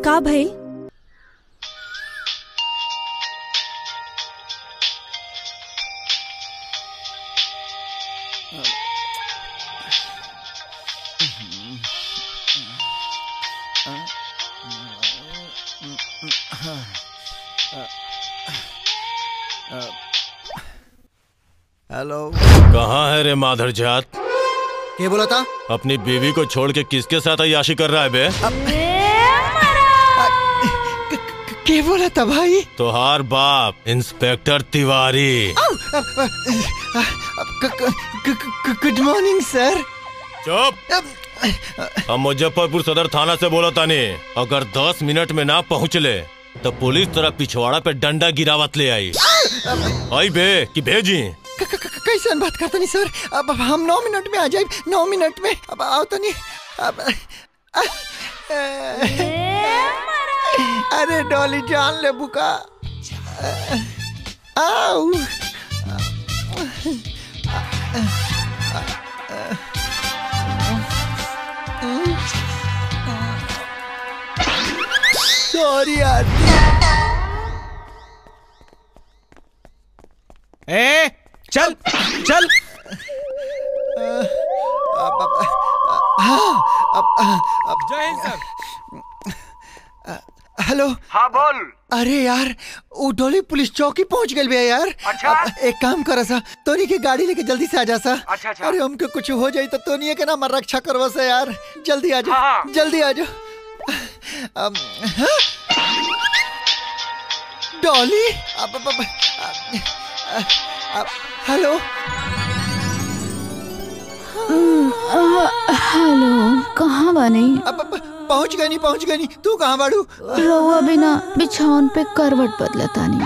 का भइल हेलो कहाँ है रे माधर जात क्या बोला था अपनी बीवी को छोड़ के किसके साथ अयाशी कर रहा है बे क्या बोला था भाई तोहार बाप inspector Tiwari good morning sir चुप हम मुजफ्फरपुर सदर थाना से बोला तानी अगर 10 मिनट में ना पहुँचले तो पुलिस तरह पिछवाड़ा पे डंडा गिरावत ले आई आई बे कि भेजी कैसे बात करते नहीं सर अब अब हम नौ मिनट में आ जाए नौ मिनट में अब आओ तो नहीं अब अरे डॉली जान ले बुका आओ सॉरी आंटी ए चल चल जय हिंद सर हेलो हाँ बोल अरे यार वो डोली पुलिस चौकी पहुंच गए भैया यार अच्छा? अब एक काम करा सा तोनी की गाड़ी लेके जल्दी से आ जा सा अच्छा, अच्छा। अरे हमको कुछ हो जाए तो तोनी के नाम रक्षा करवा सा यार जल्दी आ जाओ हाँ, हाँ। जल्दी आ जाओ अम, हाँ? डॉली अब, अब, अब, अब, अब, हेलो हेलो कहाँ बानी अब, अब, पहुंच गई नहीं पहुंच गई नहीं तू कहाँ बाड़ू रउआ बिना बिछौन पे करवट बदलतानी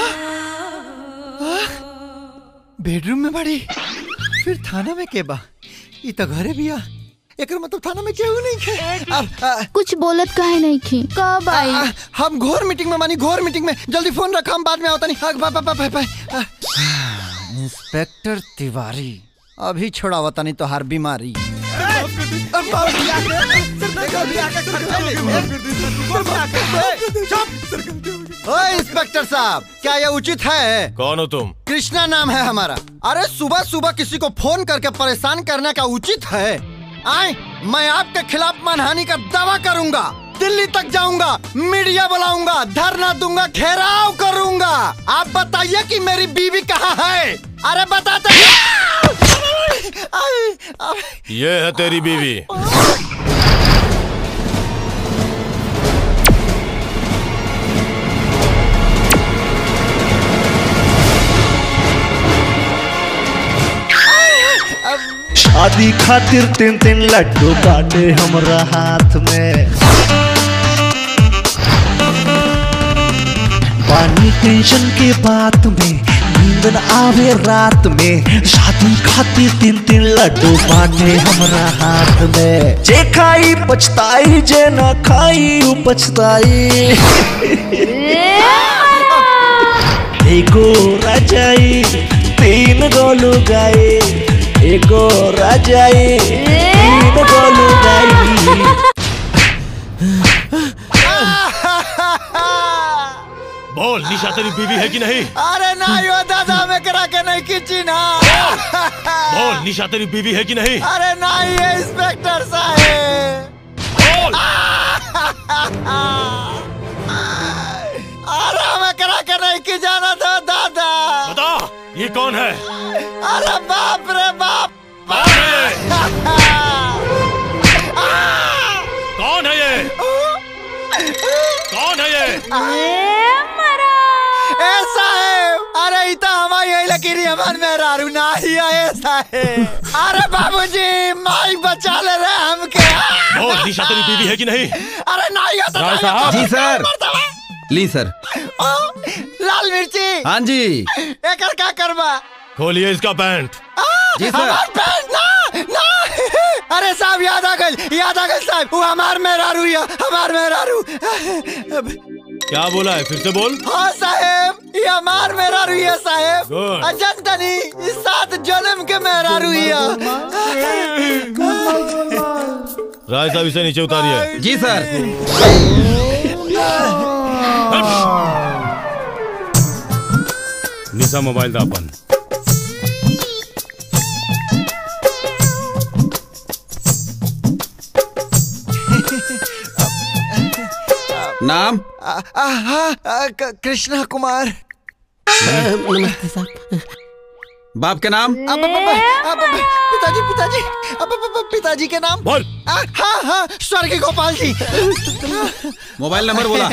बेडरूम में बड़ी फिर थाना में के बा ई तो घरे भी आ एकर मतलब थाना में केहू नहीं खे अब आ, कुछ बोलत काहे नहीं खी कब आई आ, हम घोर मीटिंग में मानी घोर मीटिंग में जल्दी फोन रखा हम बाद में आवता नहीं बा, बा, बा, बा, बा, आ। इंस्पेक्टर तिवारी अभी छोड़ावता नहीं तो हर बीमारी ओए इंस्पेक्टर साहब क्या ये उचित है कौन हो तुम कृष्णा नाम है हमारा अरे सुबह सुबह किसी को फोन करके परेशान करने का उचित है आए मैं आपके खिलाफ मानहानि का दावा करूंगा दिल्ली तक जाऊंगा मीडिया बुलाऊंगा धरना दूंगा घेराव करूंगा आप बताइए कि मेरी बीवी कहाँ है अरे बताते आए, आए, ये है तेरी बीवी शादी खातिर तीन तीन लड्डू बाटे हमरा हाथ में पानी टेंशन के बात में नींद न आवे रात में शादी खातिर तीन तीन लड्डू बाटे हमरा हाथ में जे खाई पछताई जे न खाई उ पछताई एगो रजाई तीन गोलू गाई एगो रजाई तीन गोलू गाई बोल निशा तेरी बीवी है कि नहीं अरे ना यो दादा में करा के नहीं खींची ना बोल निशा तेरी बीवी है कि नहीं अरे ना ये इंस्पेक्टर साहब बोल अरे हमें करा के नहीं की जाना था दादा बता ये कौन है अरे बाप रे बाप कौन है ये? कौन है ये कौन है ये ऐसा है अरे इता हमारी यही लकीरी हमार में रारू ना ही है, ऐसा है अरे बाबूजी माई बचा ले रहे हमके बोल निशा तेरी बीवी है कि नहीं अरे नहीं होता राय नहीं साहब। होता, जी, सर। मरता है। ली सर ओ, लाल मिर्ची हाँ जी एकर का करबा खोलिए इसका पैंट आ, जी, सर। हमार पैंट ना ना अरे साहब याद आ गई याद आ गई साहब वो हमार मेहरारू या हमार मेहरारू अब क्या बोला है फिर से बोल हाँ साहेब ये हमार मेहरारू या साहेब Good. अजंतनी इस सात जन्म के मेहरारू या राय साहब इसे नीचे उतारिए जी सर निशा मोबाइल दा अपन नाम आ, आ, हाँ, आ, क- कृष्णा कुमार नमस्ते साहब बाप के नाम अब, अब, अब, अब, अब, पिताजी पिताजी अब, अब, अब, पिताजी के नाम बोल आ, हाँ हाँ स्वर्गीय गोपाल जी मोबाइल नंबर बोला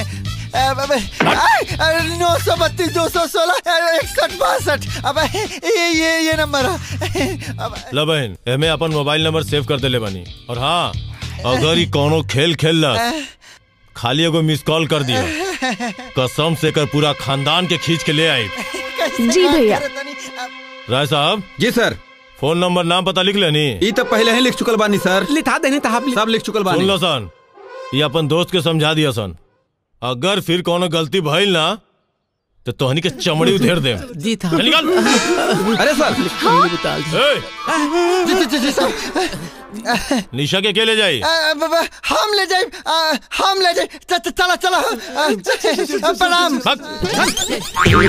नौ सौ बत्तीस दो सौ सोलह इकसठ बासठ अब ये ये ये नंबर है अब, ला बहन एमे अपन मोबाइल नंबर सेव कर देले बानी और हाँ अगर ई कोनो खेल खेल खाली एगो मिस कॉल कर दिया कसम से कर पूरा खानदान के खींच के ले आई कैसे जी बात भैया। करत तानी? अब, राय साहब जी सर फोन नंबर नाम पता लिख लेनी ई तो पहले ही लिख चुकल बानी सर लिखा देने तो आप सब लिख चुकल सुन बानी लो सन ये अपन दोस्त के समझा दिया सन अगर फिर कोनो गलती भइल ना तो तोहनी के चमड़ी उधेड़ दे जी था चल निकल अरे सर बता ए, जी जी जी जी साहब निशा के के ले जाई आ, ब- ब- हम ले जाए आ, हम ले जाए च- च- चला चला आ, च- प्रणाम हट, हट।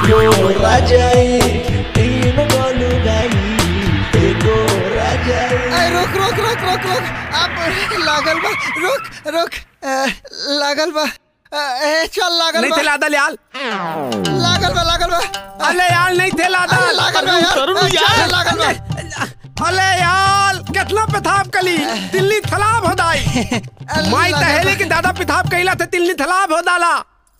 आ, रुक रुक रुक रुक रुक अब लागल बा रुक रुक आ, लागल बा आ, ए, चल लागल नहीं बा थे लादा याल लागल बा लागल बा अले याल नहीं थे लादा अरे लागल बा यार आ, चल, लागल बा अले याल कितना पेथाब कली दिल्ली थलाब हो दाई माई तहेली के दादा पेथाब कइला थे दिल्ली थलाब हो दाला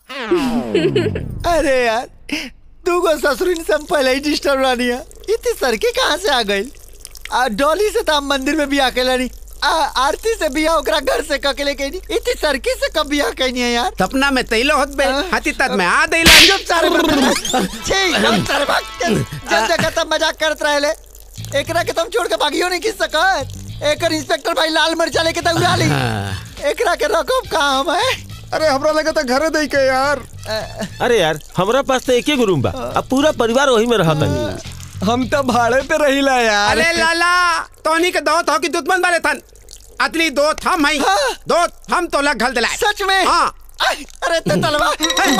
अरे यार तू को ससुरिन से हम पहले ही डिस्टर्ब रानी है इतनी सड़की कहाँ से आ गई आ डॉली से तो हम मंदिर में भी आके लड़ी आ, आरती से बिया ओकरा घर से ककेले कहीं इतनी सड़की से कब बिया कहनी है यार सपना में तैलो होत बे हाँ। हाथी तक में आ देला चुप सारे छी हम सारे भाग के जब जगह तब मजाक करत रहले एकरा के तुम छोड़ के भागियो नहीं खींच सकत एकर इंस्पेक्टर भाई लाल मिर्चा लेके तो उड़ा ली एकरा के रकब कहाँ हम है अरे हमरा लगा था घरे दई के यार अरे यार हमरा पास तो एक ही रूम बा अब पूरा परिवार वही में रहा तनी हम तो भाड़े पे रहिला यार अरे लाला तोनी के दोत हो कि दुश्मन वाले थन अतली दोत हम हई हाँ। दोत हम तो लग घल दिलाए सच में हाँ आई, अरे ते तलवा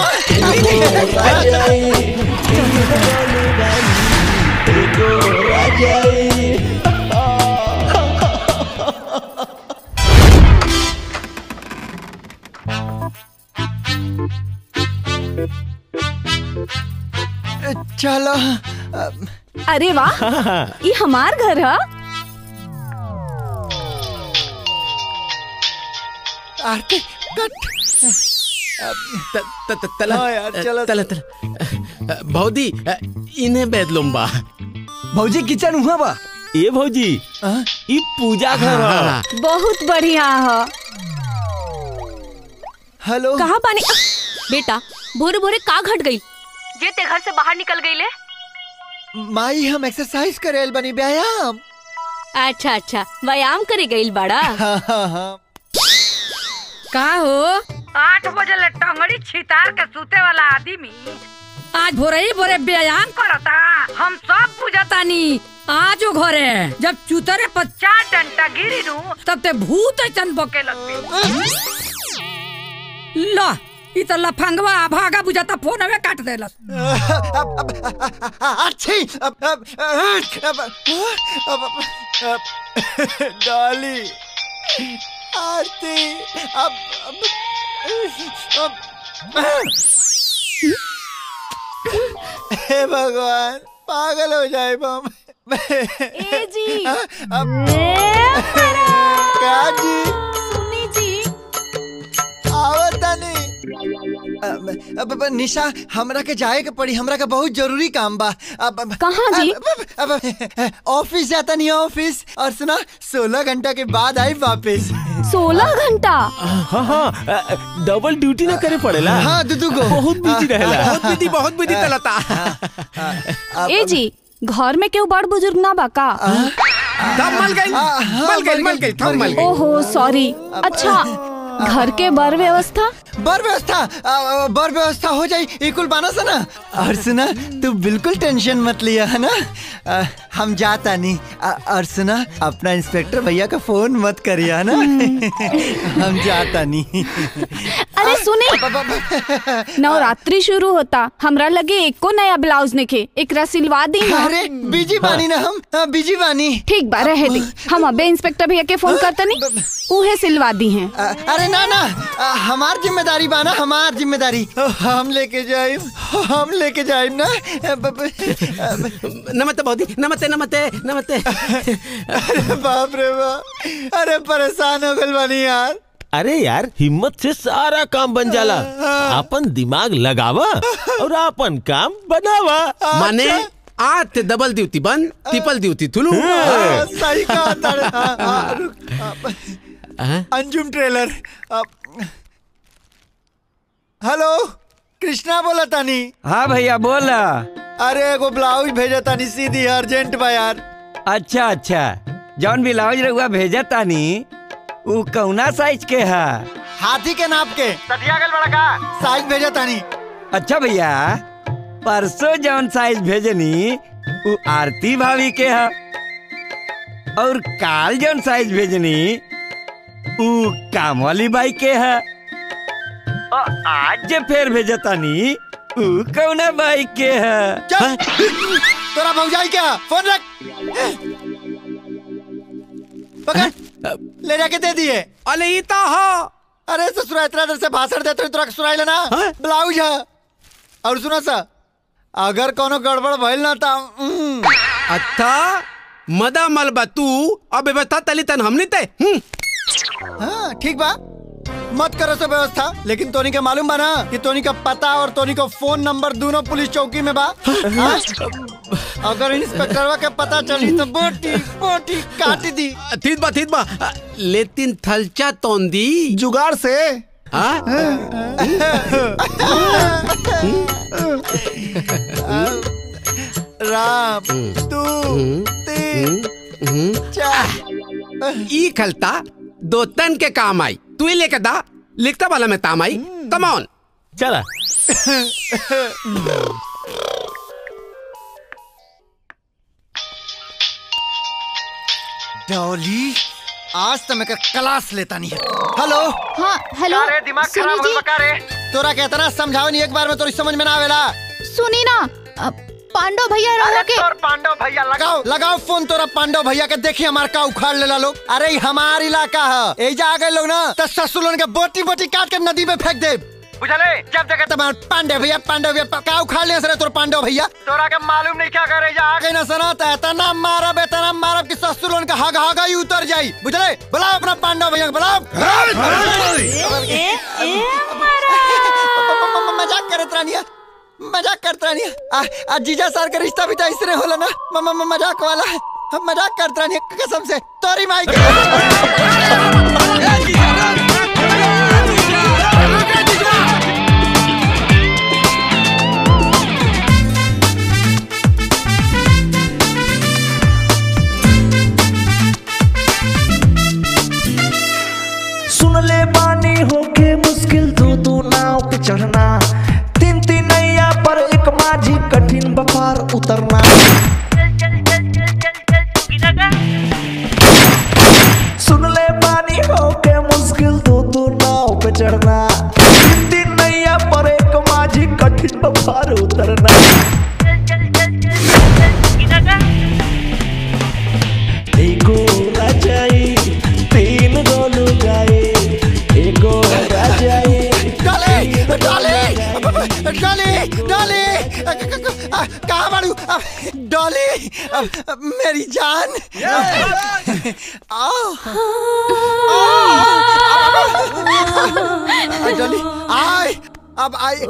चलो अब, अरे वाह ये हमार घर है आरती कट त- त- त- तला हाँ यार, चलो, तला तला भौदी इन्हें बेदलुम्बा भौजी किचन हुआ बा ए भौजी हाँ? ई पूजा घर ह बहुत बढ़िया है हेलो कहाँ पानी अ, बेटा भोरे भोरे का घट गई ये ते घर से बाहर निकल गई ले माई हम एक्सरसाइज करेल बनी व्यायाम अच्छा अच्छा व्यायाम करे गई बड़ा हाँ हाँ हाँ का हो आठ बजे ले टंगड़ी छितार के सूते वाला आदमी आज भोरे ही भोरे व्यायाम करता हम सब बुझतानी आज वो घरे जब चुतरे पर चार डंटा गिरी नु तब ते भूत ऐसन बके लगते लो ई त लफंगवा भागा बुझाता फोन में काट देलस अब अब अच्छी अब अब अब अब अब डॉली आरती अब अब अब हे भगवान पागल हो जाए हम ए जी अब ए, क्या जी सुनी जी आवता नहीं अब, अब, अब निशा हमरा के जाए के पड़ी हमरा का बहुत जरूरी काम बा अब अब- कहाँ जी? अब- अब अब- ऑफिस जाता नहीं ऑफिस और सुना सोलह घंटा के बाद आई वापस सोलह घंटा हाँ हाँ डबल ड्यूटी ना करे पड़ेला हाँ दुदू को बहुत बिजी रहेला बहुत विधि बहुत विधि तलता ए जी घर में केहू बड़ बुजुर्ग ना बा का तब मल गई हाँ, हाँ, मल गई मर मल गई, गई मर थम मल गई। गई ओहो सॉरी अच्छा घर के बर व्यवस्था बर व्यवस्था अ, बर व्यवस्था हो जाई इकुल बाना सा ना और सुना तू बिल्कुल टेंशन मत लिया है ना अ, हम जाता नहीं अ, और सुना अपना इंस्पेक्टर भैया का फोन मत करिया ना हम जाता नहीं अरे सुनी नवरात्रि शुरू होता हमरा लगे एको नया ब्लाउज निके एकरा सिलवा दी ना अरे बिजी बानी ना हम हाँ, बिजी बानी ठीक बा रहे दी हम अबे इंस्पेक्टर भैया के फोन करतनी उहे सिलवा दी हैं अ- अरे ना ना अ, हमार जिम्मेदारी बा ना हमार जिम्मेदारी हम लेके जाइब हम लेके जाइब ना ब- ब- नमस्ते बौदी नमस्ते नमस्ते नमस्ते अरे बाप रे बाप अरे परेशान हो गल बानी यार अरे यार हिम्मत से सारा काम बन जाला अपन दिमाग लगावा और अपन काम बनावा माने आज ते डबल ड्यूटी बन ट्रिपल ड्यूटी तुलू हाँ, सही कहा तारे हाँ, हाँ, रुक, हाँ, अंजुम ट्रेलर अब- हेलो कृष्णा बोला तानी हाँ भैया बोला अरे एगो ब्लाउज भेजा तानी सीधी अर्जेंट बा यार अच्छा अच्छा जौन ब्लाउज रहुआ भेजा तानी उ कौना साइज के है हाथी के नाप के सटिया गल बड़ा का साइज भेजा तानी अच्छा भैया परसों जौन साइज भेजनी उ आरती भाभी के है और काल जौन साइज भेजनी उ काम वाली बाई के है और आज जे फेर भेजतानी उ कौना बाई के है चल तोरा भौजाई क्या फोन रख पकड़ ले जाके दे दिए अरे ई तो हो अरे ससुरा इतना देर से भाषण देते हुए तोरा के सुनाई लेना ब्लाउज है और सुनो सा अगर कोनो गड़बड़ भइल ना ता उम, अच्छा मदा मलबा तू अब व्यवस्था तली तन हमनी ते हम्म हाँ ठीक बा मत करो सब व्यवस्था लेकिन तोनी के मालूम बा ना कि तोनी का पता और तोनी का फोन नंबर दोनों पुलिस चौकी में बा हाँ? अगर इंस्पेक्टरवा के पता चली तो बोटी बोटी काट दी ठीक बा ठीक बा लेकिन थलचा तोंदी जुगाड़ से राम तू तीन चार ई खलता दो तन के काम आई तू ही लेके दा लिखता वाला में काम आई कम ऑन चला डॉली आज तो मैं का क्लास लेता नहीं है हेलो हाँ हेलो दिमाग सुनी जी रे तोरा के इतना समझाओ नहीं एक बार में तोरी समझ में ना आवेला सुनी ना अ, पांडव भैया रहो के पांडव भैया लगाओ लगाओ फोन तोरा पांडव भैया के देखी हमार का उखाड़ लेला लोग अरे ई हमार इलाका है एजा आ गए लोग ना तो ससुर के बोटी बोटी काट के नदी में फेंक दे बुझले जब जगह तुम्हारे पांडव भैया पांडव भैया का उखाड़ ले सर तोर पांडव भैया तोरा के मालूम नहीं क्या करे जा आ गए ना सना तो इतना मारब इतना मारब कि ससुर का हग हगा ही उतर जाई बुझले बुलाओ अपना पांडव भैया को बुलाओ मजाक करत रानिया मजाक करत रानिया आ, आ जीजा सर का रिश्ता भी तो इसने होला ना म- म- म- मजाक वाला हम मजाक करत रानिया कसम से तोरी माई सुन ले बानी होके मुश्किल दो दो नाव पे चढ़ना तीन तीन नैया पर एक माझी कठिन बपार उतरना सुन ले बानी होके मुश्किल दो दो नाव पे चढ़ना तीन तीन नैया पर एक माझी कठिन बपार उतरना एगो राजाई तीन गोलू गाए एगो राजाई डाले डाले डाले डाले कहाँ बाड़ू डॉली मेरी जान आओ डॉली आए अब आई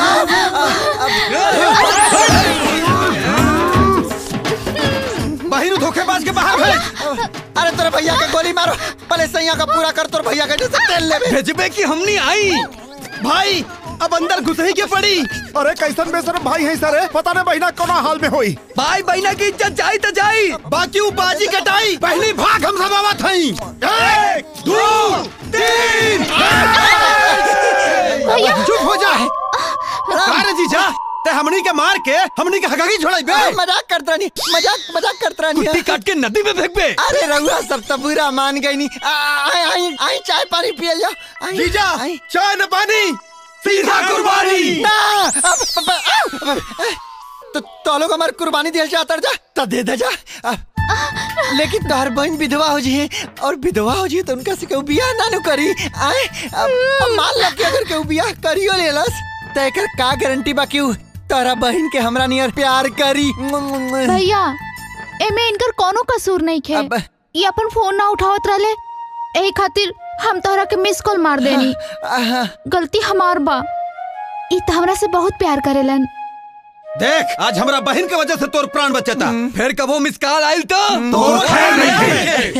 बहिरू धोखेबाज के बाहर भेज अरे तोरे भैया के गोली मारो पहले सैया का पूरा कर तोर भैया के जैसे तेल ले भेजबे की हमनी आई भाई अब अंदर घुस ही के पड़ी अरे कैसन बेसर भाई है सर पता नहीं बहिना कौन हाल में होई भाई बहना की इज्जत जाई तो जाई बाकी वो बाजी कटाई पहली भाग हम सब आवत हई एक दो तीन भैया चुप हो जा अरे जीजा ते हमनी के मार के हमनी के हगागी छोड़ाई बे अरे मजाक करत रानी मजाक मजाक करत रानी कुट्टी काट के नदी में फेंक बे अरे रहुआ सब तो बुरा मान गई नी आ, आई आई आई चाय पानी पिए जा आई जीजा आई चाय न पानी सीधा कुर्बानी ना अब- अब- अब- अब- तो तो लोग हमार कुर्बानी दिल चाहता जा तो दे दे जा अब- लेकिन तोहर बहन विधवा हो जी और विधवा हो जी तो उनका से केहू बियाह ना नु करी आए अब, अब मान लो कि अगर केहू बियाह करियो लेलस तो एकर का गारंटी बा कि उ तोरा बहन के हमरा नियर प्यार करी भैया एमे इनकर कोनो कसूर नहीं खे अब- ये अपन फोन ना उठावत रहले एही खातिर हम तोहरा के मिस कॉल मार देनी आहा, गलती हमार बा ई त हमरा से बहुत प्यार करेलन देख आज हमरा बहन के वजह से तोर प्राण बचता फिर कबो मिस कॉल आइल तो तोर खैर नहीं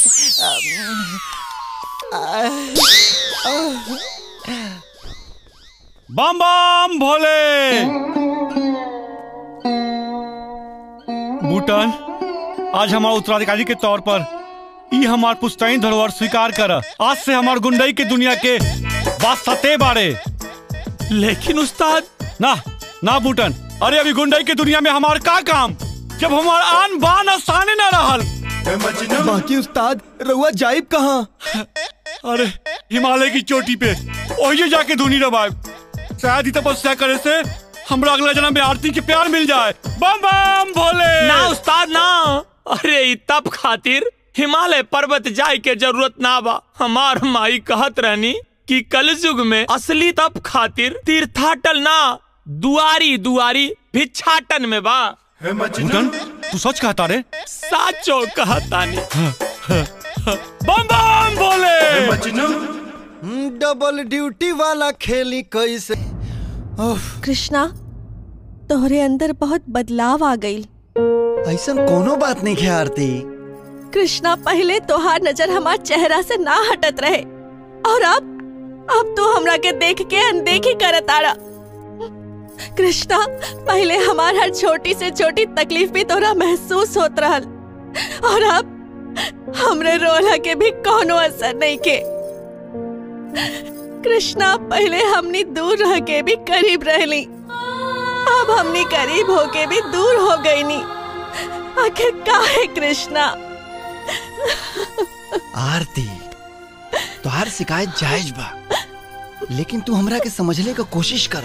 बम बम भोले बूटन आज हमारे उत्तराधिकारी के तौर पर ई हमार पुश्तैनी धरोहर स्वीकार कर आज से हमार गुंडई के दुनिया के वास्ते बारे लेकिन उस्ताद ना ना बूटन अरे अभी गुंडई के दुनिया में हमार का काम जब हमार आन बान आसाने न रहल बाकी उस्ताद रहुआ जाइब कहाँ अरे हिमालय की चोटी पे वही जाके धुनी रबाए शायद ही तपस्या करे से हमरा अगला जन्म में आरती के प्यार मिल जाए बम बम भोले ना उस्ताद ना अरे ई तप खातिर हिमालय पर्वत जाए के जरूरत ना बा हमार माई कहत रहनी कि कलयुग में असली तप खातिर तीर्थाटन ना दुआरी दुआरी भिक्षाटन में बा बूटन तू सच कहता रे साचो कहतानी बम बम भोले डबल ड्यूटी वाला खेली कैसे कृष्णा तोहरे अंदर बहुत बदलाव आ गई ऐसा कोनो बात नहीं है आरती कृष्णा पहले तोहार नजर हमार चेहरा से ना हटत रहे और अब अब तो हमरा के देख के अनदेखी करत आड़ा कृष्णा पहले हमार हर छोटी से छोटी तकलीफ भी तोरा महसूस होत रहल और अब हमरे रोला के भी कोनो असर नहीं के कृष्णा पहले हमनी दूर रह के भी करीब रहली अब हमनी करीब होके भी दूर हो गई नी आखिर काहे कृष्णा आरती तोहार शिकायत जायज बा लेकिन तू हमरा के समझले का कोशिश कर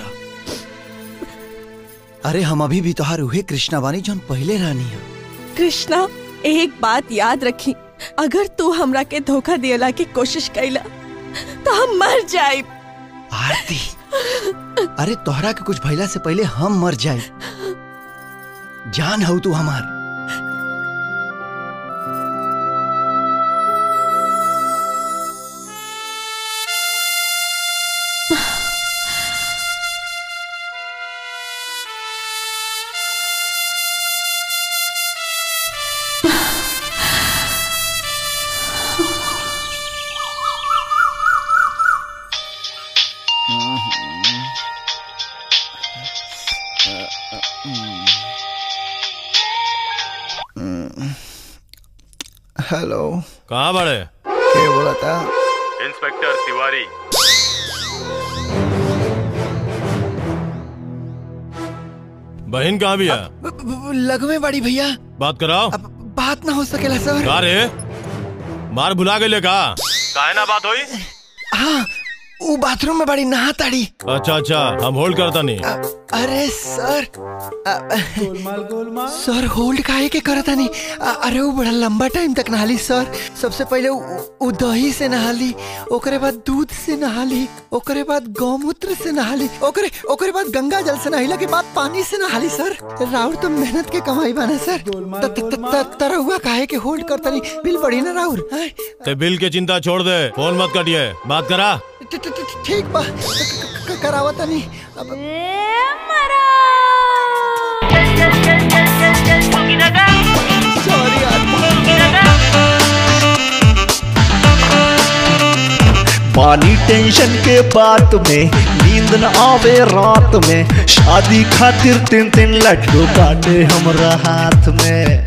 अरे हम अभी भी तोहार उहे कृष्णा बानी जौन पहले रानी है कृष्णा एक बात याद रखी अगर तू हमरा के धोखा दियला की कोशिश कैला तो हम मर जाए आरती अरे तोहरा के कुछ भइला से पहले हम मर जाए जान हऊ तू हमार हेलो कहाँ बड़े क्या बोला था इंस्पेक्टर तिवारी बहन कहाँ भी है लगमे बड़ी भैया बात कराओ बात ना हो सकेला सर का रे मार भुला गए का काहे ना बात हुई हाँ वो बाथरूम में बड़ी नहा ताड़ी अच्छा अच्छा हम होल्ड करता नहीं अरे सर गोलमाल गोलमाल सर होल्ड काहे के करता नहीं अ- अरे वो बड़ा लंबा टाइम तक नहाली सर सबसे पहले उ- उ दही से नहाली ओकरे बाद दूध से नहाली ओकरे बाद गौमूत्र से नहाली ओकरे ओकरे बाद गंगा जल से नहाइला के बाद पानी से नहाली सर राउर तो मेहनत के कमाई बाना सर त- त- त- त- तरह हुआ काहे के होल्ड करता नहीं बिल बढ़ी ना राउर हैं? ते बिल के चिंता छोड़ दे फोन मत कटिए बात करा ठ- ठ- ठ- ठीक बा क- क- करावता नहीं अब पानी टेंशन के बात में नींद न आवे रात में शादी खातिर तीन तीन लड्डू बाटे हमरा हाथ में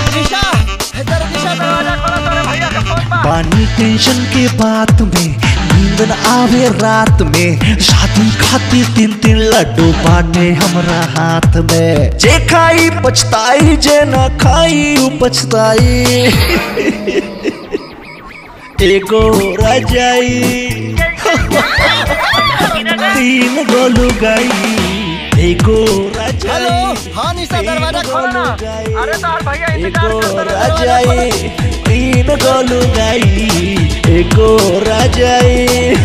पानी टेंशन के बात में नींद न आवे रात में शादी खातिर तीन तीन लड्डू बाटे हमरा हाथ में जे खाई पछताई जे न खाई उ पछताई एगो रजाई तीन गोलू गई एगो हेलो हाँ निशा दरवाजा खोलो ना अरे तार भैया एगो रजाई तीन गोलू गई एगो रजाई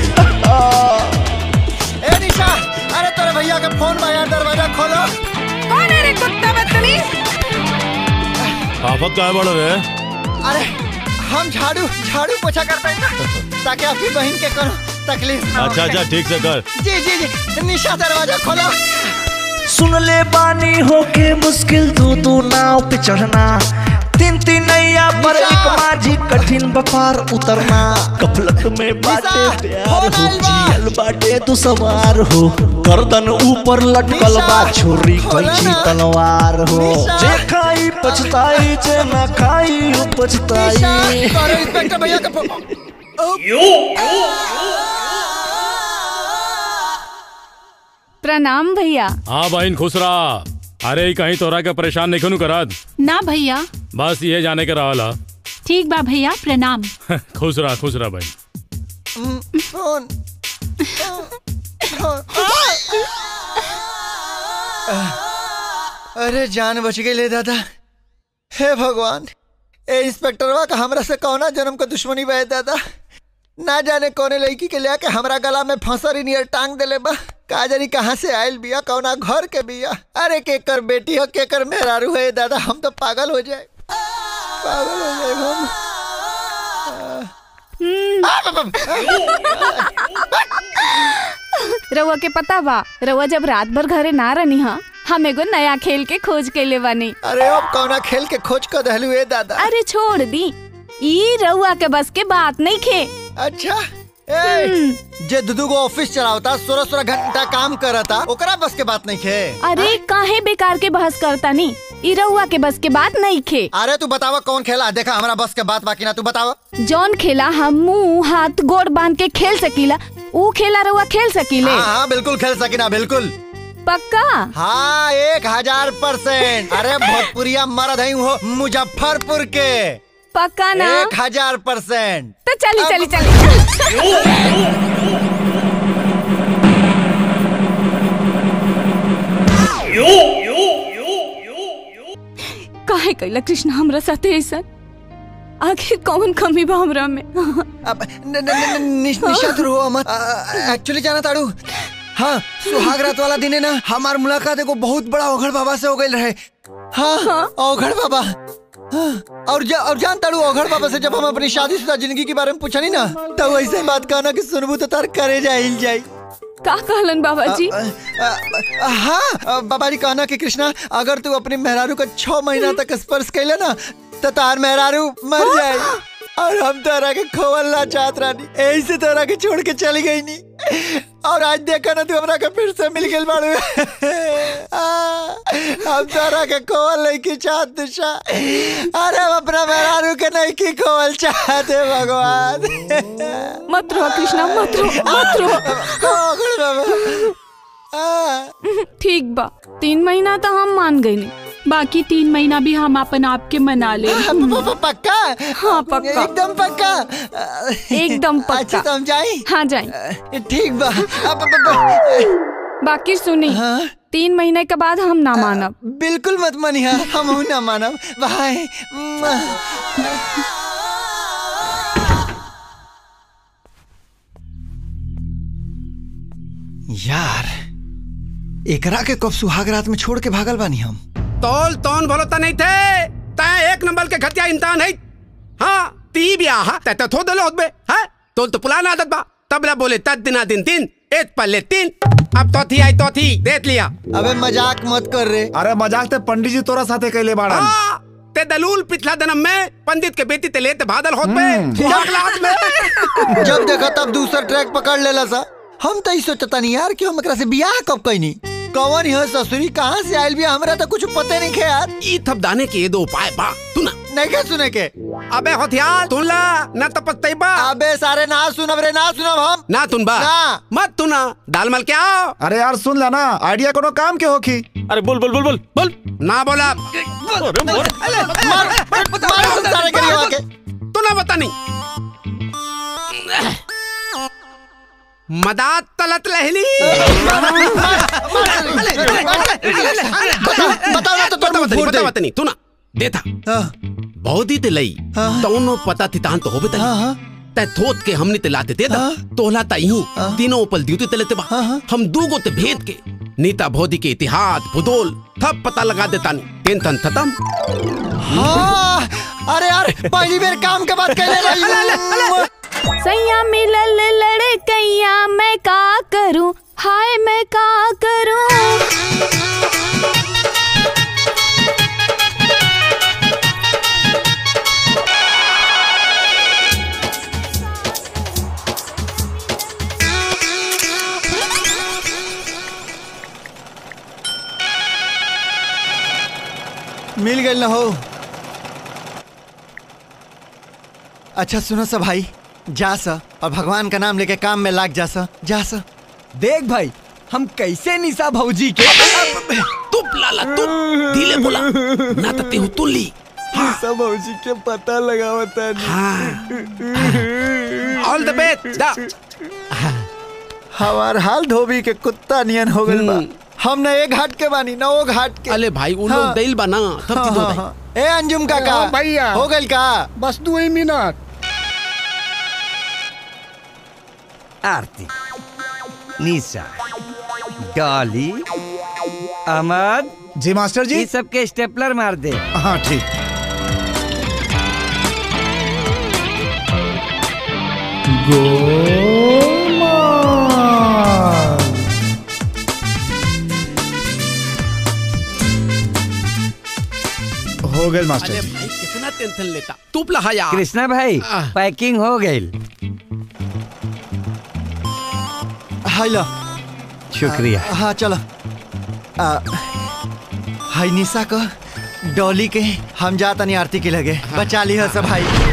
ए निशा अरे तेरे भैया के फोन में यार दरवाजा खोलो कौन है रे कुत्ता बदतमीज आफत का है बड़ा रे अरे हम झाड़ू झाड़ू पोछा करते हैं ना, ताकि आपकी बहन के कोनो तकलीफ ना हो। अच्छा अच्छा ठीक से कर जी जी जी निशा दरवाजा खोलो सुन ले बानी होके मुश्किल दो दो नाव पे चढ़ना तीन तीन नैया पर एक माझी कठिन बपार उतरना कफलत में बाटे प्यार हो जियल बाटे तू सवार हो गर्दन ऊपर लटकल बा छोरी कैची तलवार हो जे खाई पछताई जे ना खाई उ पछताई अरे इंस्पेक्टर भैया का फोन प्रणाम भैया हाँ बहन खुश रहा अरे ई कहीं तोरा के परेशान नहीं खनू करत ना भैया बस ये जाने के रहला ठीक बा भैया प्रणाम खुश रहा खुश रहा बहन फोन अरे जान बच गई ले दादा हे भगवान ए इंस्पेक्टरवा का हमरा से कौना जन्म का दुश्मनी बहे दादा ना जाने कौने लड़की के लेके हमरा गला में फंसरी नियर टांग देले बा का जानी कहाँ से आयल बिया कौना घर के बिया अरे केकर बेटी हो केकर मेहरारू है दादा हम तो पागल हो जाए पागल हो जाए हम रउआ के पता बा रउआ जब रात भर घरे ना रहनी हा हम एगो नया खेल के खोज के ले बानी अरे अब कौना खेल के खोज कर दहलू ए दादा अरे छोड़ दी ई रउआ के बस के बात नहीं खे अच्छा ए, जे दुदू को ऑफिस चलावता सोलह सोलह घंटा काम करता ओकरा बस के बात नहीं खे अरे काहे बेकार के बहस करता नी ई रउआ के बस के बात नहीं खे अरे तू बतावा कौन खेला देखा हमारा बस के बात बाकी ना तू बतावा जौन खेला हम मुंह हाथ गोड़ बांध के खेल सकीला ऊ खेला रउआ खेल सकीले हाँ हाँ बिल्कुल खेल सकिना बिल्कुल पक्का हाँ एक हजार परसेंट अरे भोजपुरिया मर्द है हो मुजफ्फरपुर के पक्का ना एक हजार परसेंट तो चली चली चली काहे कैला कृष्ण हमरा साथे ऐसा आखिर कौन कमी बा हमरा में अब न, न, न, न, निश- निशात रो मत एक्चुअली जाना ताड़ू हाँ सुहाग रात वाला दिन है ना हमार मुलाकात एगो बहुत बड़ा ओघड़ बाबा से हो गई रहे हाँ ओघड़ बाबा हाँ, और जा, और जान ताड़ू ओघड़ बाबा से जब हम अपनी शादीशुदा जिंदगी के बारे में पूछनी ना तो वैसे ही बात कहना कि सुनबू तो तार करे जाइल जाई का कहलन बाबा जी अ, अ, हाँ अ, बाबा जी कहना कि कृष्णा अगर तू अपनी मेहरारू को छह महीना तक स्पर्श कैले ना तो तार मेहरारू मर जाए और हम तोरा के खोवलना चाहत रानी यही से तोरा के छोड़ के चली गई नी और आज देखा ना तू हमरा के फिर से मिल गई बाड़ू आ, हम तोरा के खोवल नहीं की चाहत दिशा अरे हम अपना मेहरारू के नहीं की खोवल चाहते भगवान मत रो कृष्णा मत रो मत रो ओघड़ बाबा ठीक बा तीन महीना तो हम मान गई बाकी तीन महीना भी हम अपन आप के मना ले पक्का हाँ पक्का एकदम पक्का एकदम पक्का अच्छा तो हम जाए हाँ जाए ठीक बा अब- अब- अब- बाकी सुनी तीन महीने के बाद हम ना मानब बिल्कुल मत मानिया हम हूं ना मानब बाय यार एकरा के कब सुहाग रात में छोड़ के भागल बानी हम तोल तोन बोलो त नहीं थे तय एक नंबर के घटिया इंसान है हाँ ती भी आहा तय तो थो दलो होतबे हाँ तोल तो पुराना आदत बा तबला बोले तद दिना दिन तीन एक पल्ले तीन अब तो थी आई तो थी देख लिया अबे मजाक मत कर रे अरे मजाक ते पंडित जी तोरा साथे कैले बाड़न हाँ, ते दलूल पिछला जन्म में पंडित के बेटी ते लेते बादल होत में सुहाग रात में जब देखा तब दूसरा ट्रैक पकड़ लेला सा हम तो ही सोचता नहीं यार कि हम एकरा से बियाह कब कैनी कौन यह ससुरी कहाँ से आयल भी हमरा तो कुछ पते नहीं खे यार ई थप दाने के ये दो उपाय बा तू ना नहीं के सुने के अबे होथियार तुन ला ना तो पछतैबा अबे सारे ना सुनब रे ना सुनब हम ना तुन बा ना। मत तुना दाल मल के आओ अरे यार सुन ला ना आइडिया कोनो काम के होखी अरे बोल बोल बोल बोल बोल ना बोला मार मार सुन सारे करिए के तू ना बता नहीं मदात तलत लहली बताओ ना तो तुम बता फूट दे बता नहीं तू ना देता बहुत ही तिलई तौनो पता थी तान तो होबे तली तै थोत के हमने तिलाते दे दा तोहला ता यूं तीनों उपल दियो तलते बा हम दूगो ते भेद के नीता भोदी के इतिहास भूगोल सब पता लगा देता नहीं टेंशन खत्म हाँ अरे यार पहली बार काम के बात कहले रही सैया मिलल लड़कैया मैं का करूं हाय मैं का करूं मिल गई ना हो अच्छा सुनो सा भाई जा सा और भगवान का नाम लेके काम में लाग जा सा जा सा देख भाई हम कैसे निशा भौजी के तू लाला तू दिले बोला ना तो तेहु तुल्ली निशा भौजी के पता लगावता ऑल द बेस्ट हमार हाल धोबी के कुत्ता नियन हो गइल बा हम न एक घाट के बानी न वो घाट के अले भाई उन लोग दिल बना तब हाँ, ती दो हाँ, हाँ। ए अंजुम काका हाँ, भैया। हो गइल का बस दो ही minute Aarti Nisha Dolly Ahmed ji master जी ये सबके स्टेपलर मार दे हाँ ठीक हो गए मास्टर अरे जी भाई कितना टेंशन लेता तू लहा यार कृष्णा भाई पैकिंग हो गई हाय लो शुक्रिया हाँ चलो आ, हाय निशा को डॉली के हम जाता नहीं आरती के लगे बचा ली है सब भाई